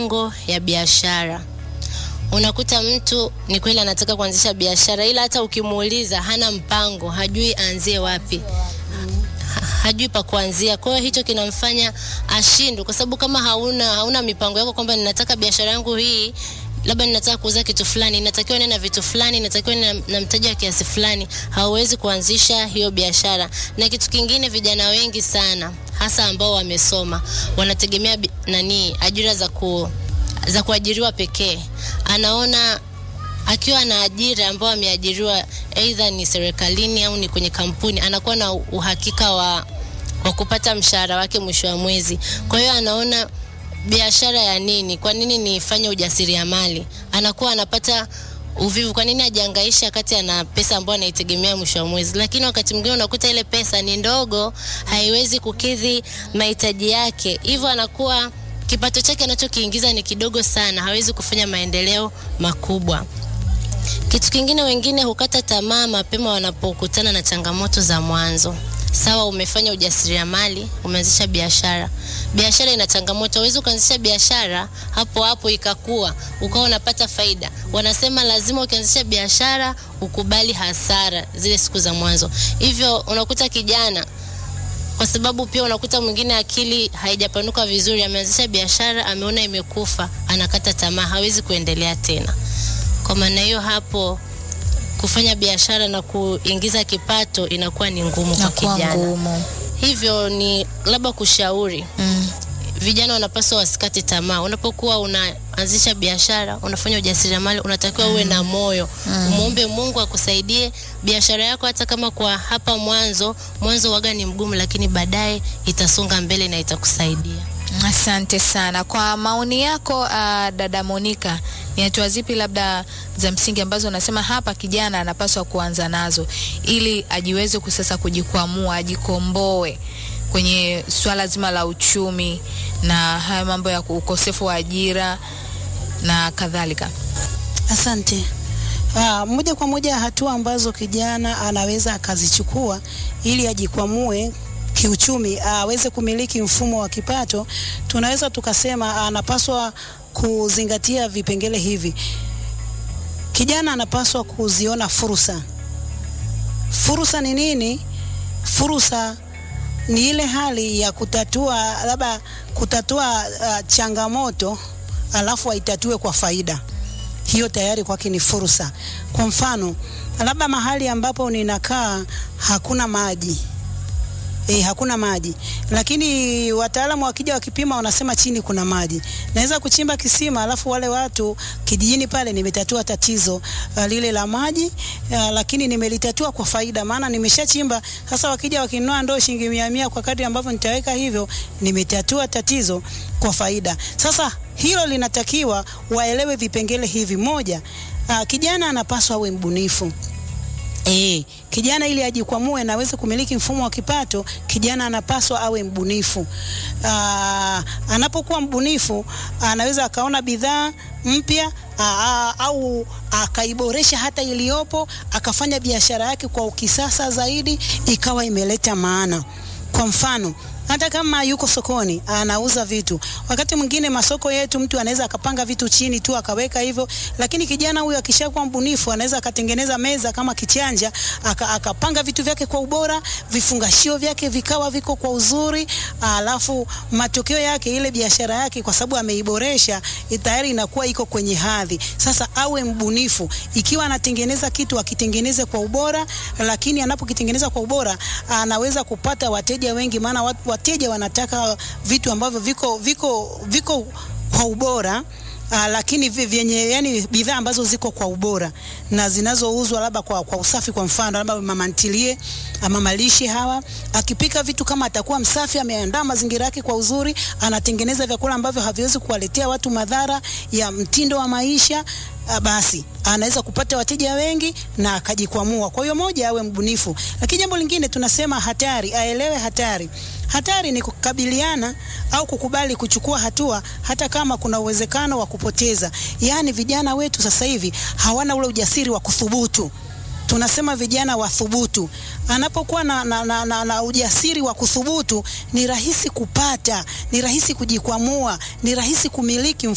mipango ya biashara. Unakuta mtu ni kweli anataka kuanzisha biashara, ila hata ukimuuliza hana mpango, hajui aanzie wapi, ha- hajui pa kuanzia. Kwa hiyo hicho kinamfanya ashindwe, kwa sababu kama hauna hauna mipango yako kwamba ninataka biashara yangu hii labda ninataka kuuza kitu fulani, inatakiwa niwe na vitu fulani, inatakiwa niwe na, na mtaji wa kiasi fulani, hauwezi kuanzisha hiyo biashara. Na kitu kingine, vijana wengi sana hasa ambao wamesoma wanategemea bi- nani ajira za ku za kuajiriwa pekee. Anaona akiwa na ajira ambayo ameajiriwa aidha ni serikalini au ni kwenye kampuni, anakuwa na uhakika wa, wa kupata mshahara wake mwisho wa mwezi. Kwa hiyo anaona biashara ya nini? Kwa nini nifanye ujasiriamali? Anakuwa anapata uvivu. Kwa nini ajihangaisha wakati ana pesa ambayo anaitegemea mwisho wa mwezi? Lakini wakati mwingine unakuta ile pesa ni ndogo, haiwezi kukidhi mahitaji yake, hivyo anakuwa kipato chake anachokiingiza ni kidogo sana, hawezi kufanya maendeleo makubwa. Kitu kingine, wengine hukata tamaa mapema wanapokutana na changamoto za mwanzo. Sawa, umefanya ujasiriamali, umeanzisha biashara. Biashara ina changamoto, huwezi ukaanzisha biashara hapo hapo ikakua ukawa unapata faida. Wanasema lazima ukianzisha biashara ukubali hasara zile siku za mwanzo. Hivyo unakuta kijana kwa sababu pia unakuta mwingine akili haijapanuka vizuri, ameanzisha biashara, ameona imekufa, anakata tamaa, hawezi kuendelea tena. Kwa maana hiyo, hapo kufanya biashara na kuingiza kipato inakuwa ni ngumu kwa Nakuwa kijana. ngumu. Hivyo ni labda kushauri Mm. vijana wanapaswa wasikate tamaa. Unapokuwa unaanzisha biashara, unafanya ujasiriamali, unatakiwa uwe na moyo, umwombe Mungu akusaidie biashara yako, hata kama kwa hapa mwanzo mwanzo waga ni mgumu, lakini baadaye itasonga mbele na itakusaidia. Asante sana kwa maoni yako uh, dada Monica, ni hatua zipi labda za msingi ambazo unasema hapa kijana anapaswa kuanza nazo ili ajiweze kusasa kujikwamua, ajikomboe kwenye swala zima la uchumi na haya mambo ya ukosefu wa ajira na kadhalika? Asante. Ah, moja kwa moja hatua ambazo kijana anaweza akazichukua ili ajikwamue kiuchumi, aweze kumiliki mfumo wa kipato, tunaweza tukasema anapaswa kuzingatia vipengele hivi. Kijana anapaswa kuziona fursa. Fursa ni nini? Fursa ni ile hali ya kutatua labda kutatua uh, changamoto alafu aitatue kwa faida hiyo tayari kwake ni fursa. Kwa mfano, labda mahali ambapo ninakaa hakuna maji E, hakuna maji lakini wataalamu wakija wakipima wanasema chini kuna maji. Naweza kuchimba kisima alafu wale watu kijijini pale nimetatua tatizo uh, lile la maji uh, lakini nimelitatua kwa faida, maana nimeshachimba. Sasa wakija wakinunua ndoo shilingi mia mia kwa kadri ambavyo nitaweka hivyo, nimetatua tatizo kwa faida. Sasa hilo linatakiwa waelewe vipengele hivi. Moja, uh, kijana anapaswa awe mbunifu. E, kijana ili ajikwamue na aweze kumiliki mfumo wa kipato, kijana anapaswa awe mbunifu. Aa, anapokuwa mbunifu anaweza akaona bidhaa mpya aa, au akaiboresha hata iliyopo, akafanya biashara yake kwa ukisasa zaidi, ikawa imeleta maana. Kwa mfano hata kama yuko sokoni anauza vitu, wakati mwingine masoko yetu mtu anaweza akapanga vitu chini tu akaweka hivyo, lakini kijana huyu akishakuwa mbunifu anaweza akatengeneza meza kama kichanja, aka, akapanga vitu vyake kwa ubora, vifungashio vyake vikawa viko kwa uzuri, alafu matokeo yake ile biashara yake kwa sababu ameiboresha tayari inakuwa iko kwenye hadhi. Sasa awe mbunifu, ikiwa anatengeneza kitu akitengeneze kwa ubora, lakini anapokitengeneza kwa ubora anaweza kupata wateja wengi, maana wat- wateja wanataka vitu ambavyo viko viko viko kwa ubora Uh, lakini vi- vyenye yani bidhaa ambazo ziko kwa ubora na zinazouzwa labda kwa, kwa usafi. Kwa mfano labda mama ntilie ama malishe hawa, akipika vitu kama atakuwa msafi, ameandaa mazingira yake kwa uzuri, anatengeneza vyakula ambavyo haviwezi kuwaletea watu madhara ya mtindo wa maisha uh, basi anaweza kupata wateja wengi na akajikwamua. Kwa hiyo moja, awe mbunifu. Lakini jambo lingine tunasema hatari, aelewe hatari. Hatari ni kukabiliana au kukubali kuchukua hatua hata kama kuna uwezekano wa kupoteza. Yaani vijana wetu sasa hivi hawana ule ujasiri wa kuthubutu. Tunasema vijana wathubutu. Anapokuwa na, na, na, na, na ujasiri wa kuthubutu, ni rahisi kupata, ni rahisi kujikwamua, ni rahisi kumiliki